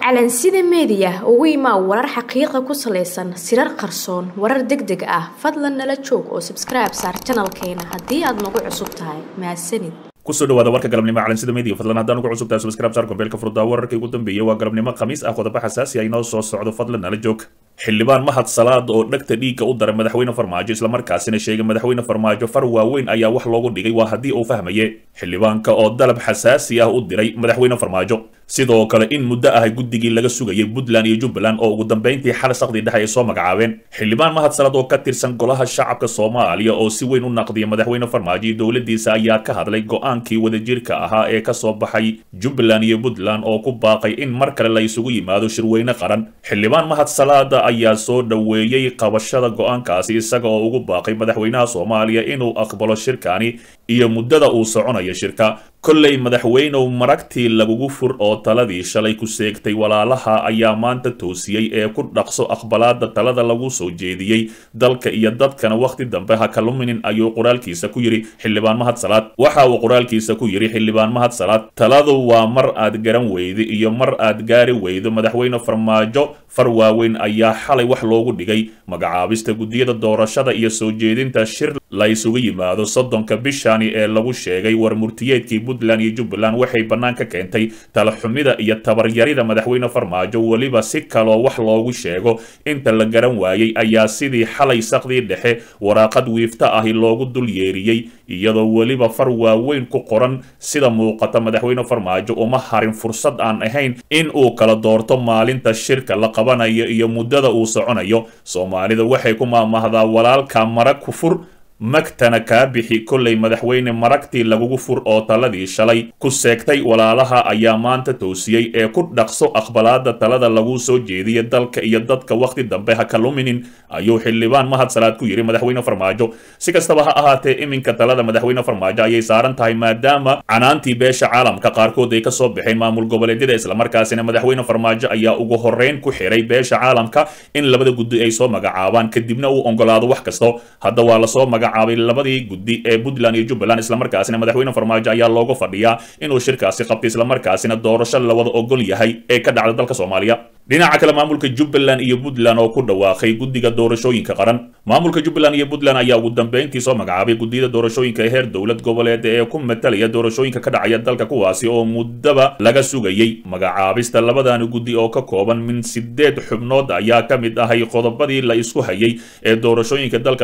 calansida meediya ugu imaa warar xaqiiqa ku salaysan sirar qarsoon warar deg deg ah fadlan nala joog oo sabskribe saar janalkeena haddii aad nagu cusub tahay mahadsanid kusoo dhawaada warka galabnimo calansida media fadlan haddaan ugu cusubtahay subscribe saar kombeelka furdaa wararkii ugu dambeeyay waa galabnimo khamiis ah qodobo xasaasi ah inoo soo socdo fadlan nala joog xildhibaan mahad salaad oo dhegta dhiigga u daray madaxweyne farmaajo islamarkaasina sheegay madaxweyne farmaajo far waaweyn ayaa wax loogu dhigay waa haddii uu fahmaye xildhibaanka oo dalab xasaasi ah u diray madaxweyne farmaajo sidoo kale in muddo ah guddigii laga sugayay puntland iyo jubbaland oo ugu dambeyntii xal saqdii dhexe ay soo magacaabeen xildhibaan mahad salaad oo ka tirsan golaha shacabka soomaaliya oo si weyn u naqdiya madaxweyne farmaajo iyo dowladiisa ayaa ka hadlay go-aankii wadajirka ahaa ee kasoo baxay jubbaland iyo puntland oo ku baaqay in mar kale la isugu yimaado shirweyne qaran xildhibaan mahad salaada ayaa soo dhoweeyey qabashada go-aankaasi isaga oo ugu baaqay madaxweynaha soomaaliya inuu aqbalo shirkani iyo muddada uu soconayo shirka kolley madaxweynow maragtii lagugu fur oo taladii shalay ku seegtay walaalaha ayaa maanta toosiyey ee ku dhaqso aqbalaada talada lagu soo jeediyey dalka iyo dadkana wakhti dambe ha kaluminin ayuu qoraalkiisa ku yidhi xildhibaan mahad salaad waxa uu qoraalkiisa ku yidhi xildhibaan mahad salaad taladu waa mar aad garan weydo iyo mar aad gaari weydo madaxweyne farmaajo far waaweyn ayaa xalay wax loogu dhigay magacaabista guddiyada doorashada iyo soo jeedinta shir la isugu yimaado soddonka bishani ee lagu sheegay war murtiyeedkii puntland iyo jubbaland waxay bannaan ka keentay talaxumida iyo tabaryarida madaxweyne farmaajo weliba si kaloo wax loogu sheego inta la garan waayey ayaa sidii xalay saqdii dhexe waraaqad wiifta ahi loogu dul yeeriyey iyadoo weliba far waaweyn ku qoran sida muuqata madaxweyne farmaajo uma harin fursad aan ahayn in uu kala doorto maalinta shirka la qabanayo iyo muddada uu soconayo soomaalida waxay ku maamahdaa walaalka mara ku fur magtana kaa bixi kollay madaxweyne maragtii lagugu fur oo taladii shalay ku seegtay walaalaha ayaa maanta toosiyey ee ku dhaqso aqbalaada talada lagu soo jeediya dalka iyo dadka wakhti dambe ha kaluminin ayuu xildhibaan mahad salaad ku yidhi madaxweyne farmaajo si kastaba ha ahaatee iminka talada madaxweyne farmaajo ayay saaran tahay maadaama canaantii beesha caalamka qaarkood ay kasoo baxeen maamul goboleedyada islamarkaasina madaxweyne farmaajo ayaa ugu horeyn ku xiray beesha caalamka in labada guddi ay soo magacaabaan kadibna uu ogolaado wax kasto hadda waa lasoo maga caabay labadii guddi ee puntland iyo jubbaland islamarkaasina madaxweyne farmaajo ayaa looga fadhiyaa inuu shirkaasi qabtay islamarkaasina doorasho la wada ogol yahay ee ka dhacda dalka soomaaliya dhinaca kale maamulka jubbaland iyo puntland oo ku dhawaaqay guddiga doorashooyinka qaran maamulka jubbaland iyo puntland ayaa ugu dambeyntii soo magacaabay guddiyada doorashooyinka ee heer dowlad goboleed ee ku matalaya doorashooyinka ka dhacaya dalka kuwaasi oo muddaba laga sugayey magacaabista labadani guddi oo ka kooban min sideed xubnood ayaa ka mid ahay qodobadii la isku hayay ee doorashooyinka dalka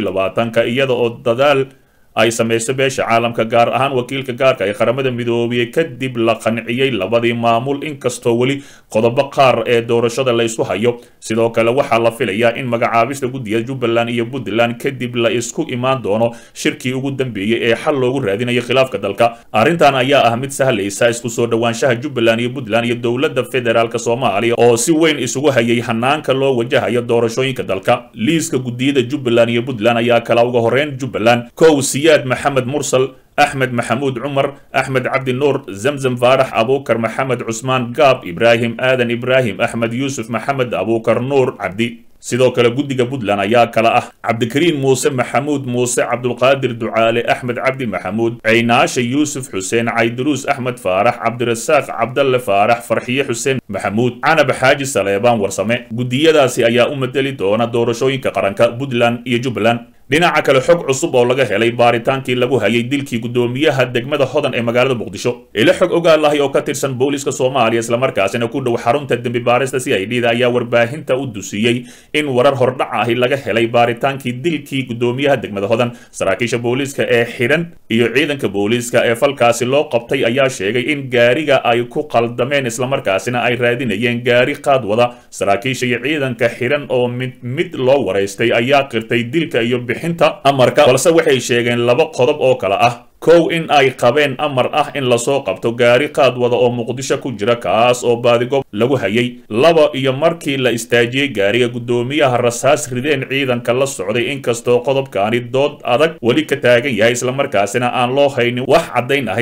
ka iyada oo dadaal ay samayso beesha caalamka gaar ahaan wakiilka gaarka ee qaramada midoobiyey kadib la qanciyey labadii maamul inkastoo weli qodobo qaar ee doorashada la isku hayo sidoo kale waxaa la filayaa in magacaabista guddiga jubbaland iyo puntland kadib la isku imaan doono shirkii ugu dambeeyey ee xal loogu raadinayo khilaafka dalka arrintan ayaa ah mid sahlaysa isku soo dhowaanshaha jubbaland iyo puntland iyo dowladda federaalk soomaaliya oo si weyn isugu hayay hanaanka loo wajahayo doorashooyinka dalka liiska guddiyada jubbaland iyo puntland ayaa kala uga horeyn jubbaland kow siyaad maxamed mursal axmed maxamuud cumar axmed cabdi nuur zamzam faarax abuukar maxamed cusmaan gaab ibraahim aadan ibraahim axmed yuusuf maxamed abuukar nuur cabdi sidoo kale guddiga puntland ayaa kala ah cabdikariin muuse maxamuud muuse cabdulqaadir ducaale axmed cabdi maxamuud caynaashe yuusuf xuseen cayduruus axmed faarax cabdirasaaq cabdalle faarax farxiye xuseen maxamuud canab xaaji saleebaan warsame guddiyadaasi ayaa u madeli doona doorashooyinka qaranka puntland iyo jubbaland dhinaca kale xog cusub oo laga helay baaritaankii lagu hayay dilkii guddoomiyaha degmada hodan ee magaalada muqdisho ilo xog ogaalahay oo ka tirsan booliska soomaaliya islamarkaasina ku dhow xarunta dembi baarista c i d da ayaa warbaahinta u dusiyey in warar hordhac ahi laga helay baaritaankii dilkii guddoomiyaha degmada hodan saraakiisha booliiska ee xidhan iyo ciidanka booliiska ee falkaasi loo qabtay ayaa sheegay in gaariga ay ku qaldameen islamarkaasina ay raadinayeen gaari qaad wada saraakiisha iyo ciidanka xidhan oo mid mid loo waraystay ayaa qirtay dilka iyo amarka balse waxay sheegeen laba qodob oo kale ah kow in ay qabeen amar ah in lasoo qabto gaari qaad wada oo muqdisho ku jira kaas oo baadigob lagu hayay laba iyo markii la istaajiyey gaariga guddoomiyaha rasaas rideen ciidanka la socday inkastoo qodobkaani dood adag weli ka taagan yahay islamarkaasina aan loo haynin wax caddayn ahi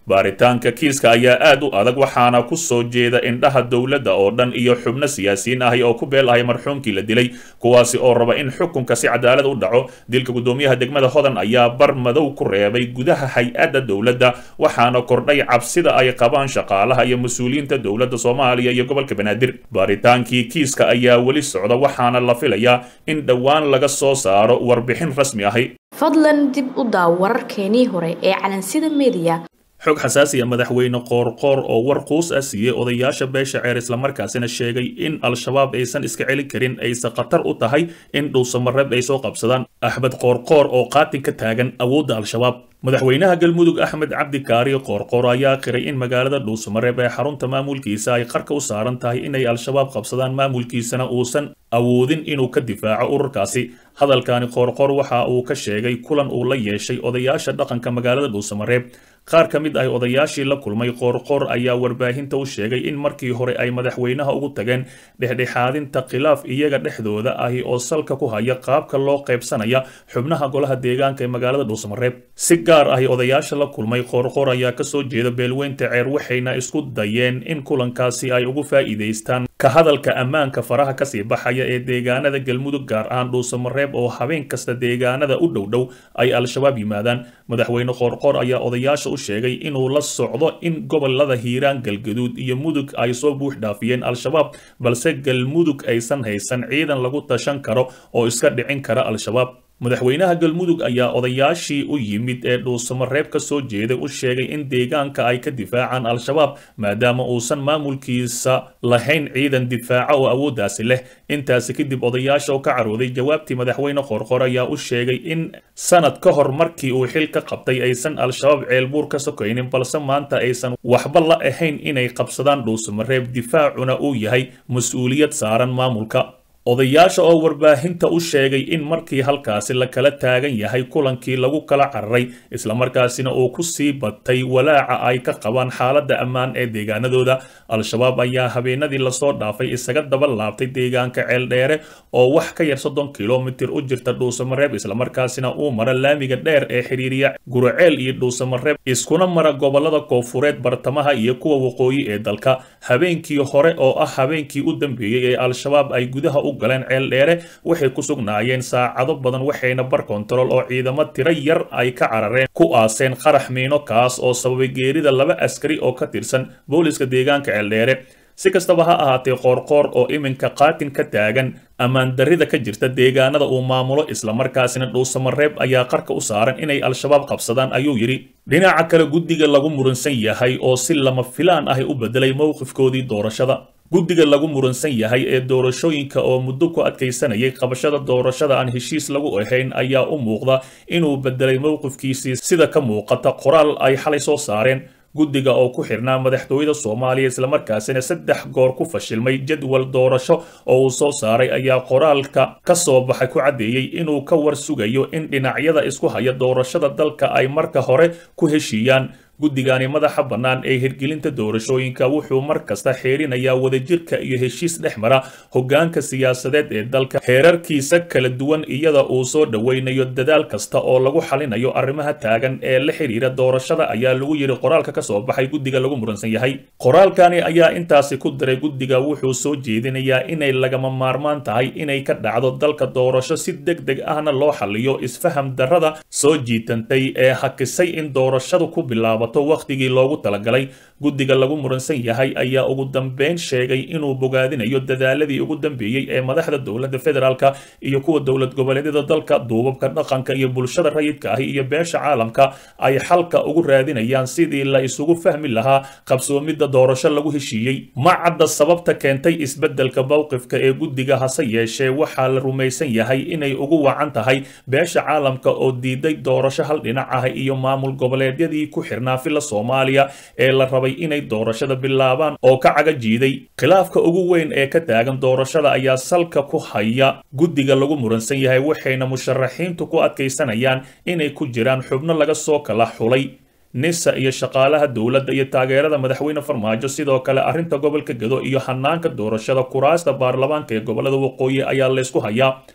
baaritaanka kiiska ayaa aad u adag waxaana ku soo jeeda indhaha dowladda oo dhan iyo xubno siyaasiyiin ahi oo ku beel ahay marxuumkii la dilay kuwaasi oo raba in xukunka si cadaalad u dhaco dilka guddoomiyaha degmada hodan ayaa bar madow ku reebay gudaha hay-adda dowladda waxaana kordhay cabsida ay qabaan shaqaalaha iyo mas-uuliyiinta dowladda soomaaliya iyo gobolka banaadir baaritaankii kiiska ayaa weli socda waxaana la filayaa in dhowaan laga soo saaro warbixin rasmi ahi fadlan dib u daaw wararkeenii hore ee calansida mediya xog xasaasiya madaxweyne qoorqoor oo war quus ah siiyey odayaasha beesha ceer islamarkaasina sheegay in al-shabaab aysan iska celin karin ayse khatar u tahay in dhuusamareeb ay soo qabsadaan axmed qoorqoor oo qaatin ka taagan awoodda al-shabaab madaxweynaha galmudug axmed cabdi kaari qoorqoor ayaa qiray in magaalada dhuusamareeb ee xarunta maamulkiisa ay qarka u saaran tahay inay al-shabaab qabsadaan maamulkiisana uusan awoodin inuu ka difaaco ururkaasi hadalkani qoorqoor waxa uu ka sheegay kulan uu la yeeshay odayaasha dhaqanka magaalada dhuusamareeb qaar ka mid ah odayaashii la kulmay qoorqoor ayaa warbaahinta u sheegay in markii hore ay madaxweynaha ugu tageen dhexdhexaadinta khilaaf iyaga dhexdooda ahi oo salka ku haya qaabka loo qaybsanaya xubnaha golaha deegaanka ee magaalada dhuusamareeb si gaar ahi odayaasha la kulmay qoorqoor ayaa kasoo jeeda beelweynta ceer waxayna isku dayeen in kulankaasi ay ugu faa'iidaystaan ka hadalka ammaanka faraha kasii baxaya ee deegaanada galmudug gaar ahaan dhuusamareeb oo habeen kasta deegaanada u dhowdhow ay al-shabaab yimaadaan madaxweyne qoorqoor ayaa odayaasha u sheegay inuu la socdo in gobolada hiiraan galgaduud iyo mudug ay soo buux dhaafiyeen al-shabaab balse galmudug aysan haysan ciidan lagu tashan karo oo iska dhicin kara al-shabaab madaxweynaha galmudug ayaa odayaashii u yimid ee dhuusamareeb ka soo jeeday u sheegay in deegaanka ay ka difaacaan al-shabaab maadaama uusan maamulkiisa lahayn ciidan difaaca oo awooddaasi leh intaasi kadib odayaasha oo ka carooday jawaabtii madaxweyne qorqor ayaa u sheegay in sanad ka hor markii uu xil ka qabtay aysan al-shabaab ceelbuur ka sokaynin balse maanta aysan waxba la ahayn inay qabsadaan dhuusamareeb difaacuna uu yahay mas-uuliyad saaran maamulka odayaasha oo warbaahinta u sheegay in markii halkaasi la kala taagan yahay kulankii lagu kala cararay islamarkaasina uu ku sii batay walaaca ay ka qabaan xaaladda ammaan ee deegaanadooda al-shabaab ayaa habeenadii lasoo dhaafay isaga daba laabtay deegaanka ceeldheere oo wax ka yar soddon kilomitir u jirta dhuusamareeb islamarkaasina uu mara laamiga dheer ee xidhiiriya guraceel iyo dhuusamareeb iskuna mara gobolada koofureed bartamaha iyo kuwa waqooyi ee dalka habeenkii hore oo ah habeenkii u dambeeyey ee al-shabaab ay gudaha u galeen ceel dheere waxay ku sugnaayeen saacado badan waxayna bar kontarool oo ciidamo tiro yar ay ka carareen ku aaseen qarax miino kaas oo sababay geerida laba askari oo ka tirsan booliska deegaanka ceeldheere si kastaba ha ahaatee qoorqoor oo iminka qaatin ka taagan ammaan darrida ka jirta deegaanada uu maamulo islamarkaasina dhuusamareeb ayaa qarka u saaran inay al-shabaab qabsadaan ayuu yidhi dhinaca kale guddiga lagu muransan yahay oo si lama filaan ahi u bedelay mowqifkoodii doorashada guddiga lagu muransan yahay ee doorashooyinka oo muddo ku adkaysanayay qabashada doorashada aan heshiis lagu ahayn ayaa u muuqda inuu bedelay mowqifkiisii sida ka muuqata qoraal ay xalay soo saareen guddiga oo ku xirnaa madaxtooyada soomaaliya islamarkaasina saddex goor ku fashilmay jadwal doorasho oo uu soo saaray ayaa qoraalka ka soo baxay ku caddeeyey inuu ka war sugayo in dhinacyada isku haya doorashada dalka ay marka hore ku heshiiyaan guddigani madaxa bannaan ee hirgelinta doorashooyinka wuxuu mar kasta xeerinayaa wadajirka iyo heshiis dhex mara hoggaanka siyaasadeed ee dalka heerarkiisa kala duwan iyada uu soo dhoweynayo dadaal kasta oo lagu xalinayo arrimaha taagan ee la xidhiira doorashada ayaa lagu yidhi qoraalka ka soo baxay guddiga lagu muransan yahay qoraalkani ayaa intaasi ku diray guddiga wuxuu soo jeedinayaa inay lagama maarmaan tahay inay ka dhacdo dalka doorasho si deg deg ahna loo xaliyo isfaham darrada soo jiitantay ee hakisay in doorashadu ku bilaabo wakhtigii loogu talagalay guddiga lagu muransan yahay ayaa ugu dambeyn sheegay inuu bogaadinayo dadaaladii ugu dambeeyey ee madaxda dowladda federaalka iyo kuwa dowlad goboleedyada dalka duubabka dhaqanka iyo bulshada rayidka ahi iyo beesha caalamka ay xalka ugu raadinayaan sidii la isugu fahmi lahaa qabsoomidda doorasho lagu heshiiyey ma cadda sababta keentay isbeddelka mowqifka ee guddiga hase yeeshee waxaa la rumaysan yahay inay ugu wacan tahay beesha caalamka oo diiday doorasho hal dhinac ah iyo maamul goboleedyadii ku xirnaa fila soomaaliya ee la rabay inay doorashada bilaabaan oo ka caga jiiday khilaafka ugu weyn ee ka taagan doorashada ayaa salka ku haya guddiga lagu muransan yahay waxayna musharaxiintu ku adkaysanayaan inay ku jiraan xubno laga soo kala xulay nisa iyo shaqaalaha dowladda iyo taageerada madaxweyne farmaajo sidoo kale arrinta gobolka gado iyo hanaanka doorashada kuraasta baarlamaanka ee gobolada waqooyi ayaa laysku hayaa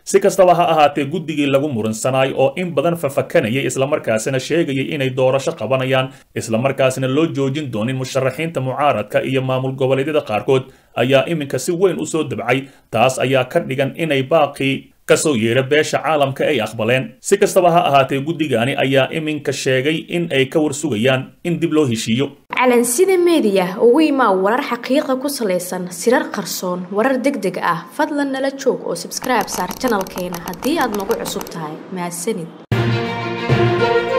si kastaba ha ahaatee guddigii lagu muransanay oo in badan fafakanayay islamarkaasina sheegayay inay doorasho qabanayaan islamarkaasina loo joojin doonin musharaxiinta mucaaradka iyo maamul goboleedyada qaarkood ayaa iminka si weyn u soo dabcay taas ayaa ka dhigan inay baaqii kasoo yeera beesha caalamka ay aqbaleen si kastaba ha ahaatee guddigani ayaa iminka sheegay in ay ka warsugayaan in dib loo heshiiyo calansida meediya ugu imaa warar xaqiiqa ku salaysan sirar qarsoon warar deg deg ah fadlan nala joog oo sabskribe saar janalkeena haddii aad nagu cusub tahay mahadsanid